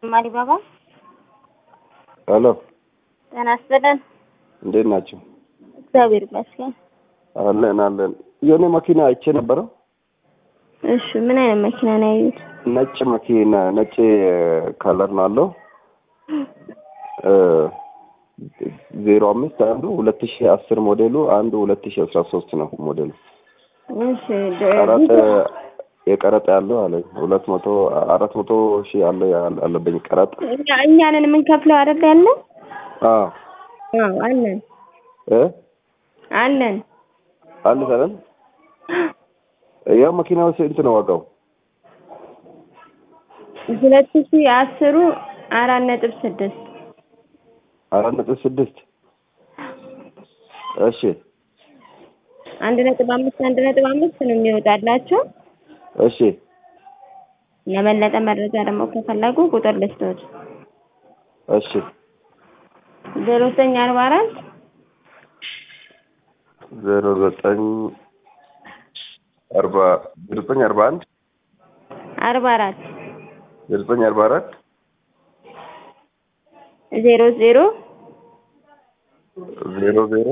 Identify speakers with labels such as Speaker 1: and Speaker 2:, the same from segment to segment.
Speaker 1: ማሪባባ
Speaker 2: ሄሎ
Speaker 1: ጤና ይስጥልን።
Speaker 2: እንዴት ናቸው?
Speaker 1: እግዚአብሔር ይመስገን።
Speaker 2: አለን አለን። የሆነ መኪና አይቼ ነበረው።
Speaker 1: እሺ ምን አይነት መኪና ነው ያዩት?
Speaker 2: ነጭ መኪና ነጭ ከለር ነው አለው። ዜሮ አምስት አንዱ ሁለት ሺ አስር ሞዴሉ አንዱ ሁለት ሺ አስራ ሶስት ነው ሞዴሉ።
Speaker 1: እሺ
Speaker 2: ቀረጥ የቀረጥ ያለው አለኝ ሁለት መቶ አራት መቶ ሺህ አለ አለብኝ ቀረጥ።
Speaker 1: እኛ እኛንን የምንከፍለው አይደል ያለ?
Speaker 2: አዎ
Speaker 1: አዎ አለን
Speaker 2: እ
Speaker 1: አለን።
Speaker 2: አለ ሰለን ያው መኪናው ስንት ነው ዋጋው?
Speaker 1: ሁለት ሺህ አስሩ አራት ነጥብ ስድስት
Speaker 2: አራት ነጥብ ስድስት እሺ
Speaker 1: አንድ ነጥብ አምስት አንድ ነጥብ አምስት ነው የሚወጣላቸው።
Speaker 2: እሺ
Speaker 1: ለበለጠ መረጃ ደግሞ ከፈለጉ ቁጥር ልስቶት
Speaker 2: እሺ
Speaker 1: ዜሮ ዘጠኝ አርባ አራት
Speaker 2: ዜሮ ዘጠኝ አርባ ዜሮ ዘጠኝ አርባ አንድ
Speaker 1: አርባ አራት
Speaker 2: ዜሮ ዘጠኝ አርባ አራት
Speaker 1: ዜሮ ዜሮ
Speaker 2: ዜሮ ዜሮ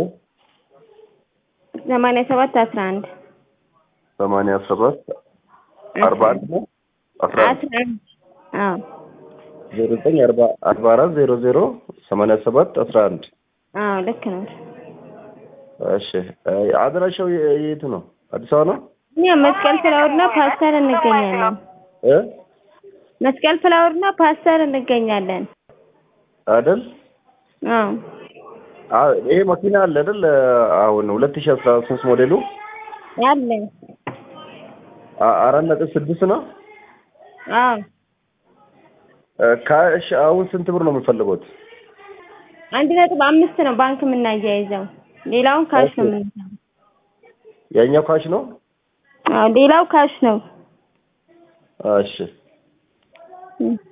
Speaker 1: ሰማንያ ሰባት አስራ አንድ
Speaker 2: ሰማንያ ሰባት አርባ አንድ ነው አስራ አንድ
Speaker 1: አስራ አንድ አዎ
Speaker 2: ዜሮ ዘጠኝ አርባ አርባ አራት ዜሮ ዜሮ ሰማንያ ሰባት አስራ አንድ
Speaker 1: አዎ ልክ ነው።
Speaker 2: እሺ አድራሻው የ- የት ነው? አዲስ አበባ ነው
Speaker 1: እኛ መስቀል ፍላወርና ፓስተር እንገኛለን።
Speaker 2: እ
Speaker 1: መስቀል ፍላወርና ፓስተር እንገኛለን።
Speaker 2: አይደል?
Speaker 1: አዎ
Speaker 2: አ- ይሄ መኪና አለ አይደል? አሁን ሁለት ሺህ አስራ ሶስት ሞዴሉ
Speaker 1: ያለ
Speaker 2: አ- አራት ነጥብ ስድስት ነው።
Speaker 1: አዎ
Speaker 2: ካሽ አሁን ስንት ብር ነው የምፈልጉት?
Speaker 1: አንድ ነጥብ አምስት ነው ባንክ የምናያይዘው። ሌላውን ካሽ ነው
Speaker 2: ኦኬ።
Speaker 1: የምንሰራው።
Speaker 2: ያኛው ካሽ ነው?
Speaker 1: አዎ ሌላው ካሽ ነው።
Speaker 2: እሺ
Speaker 1: እም።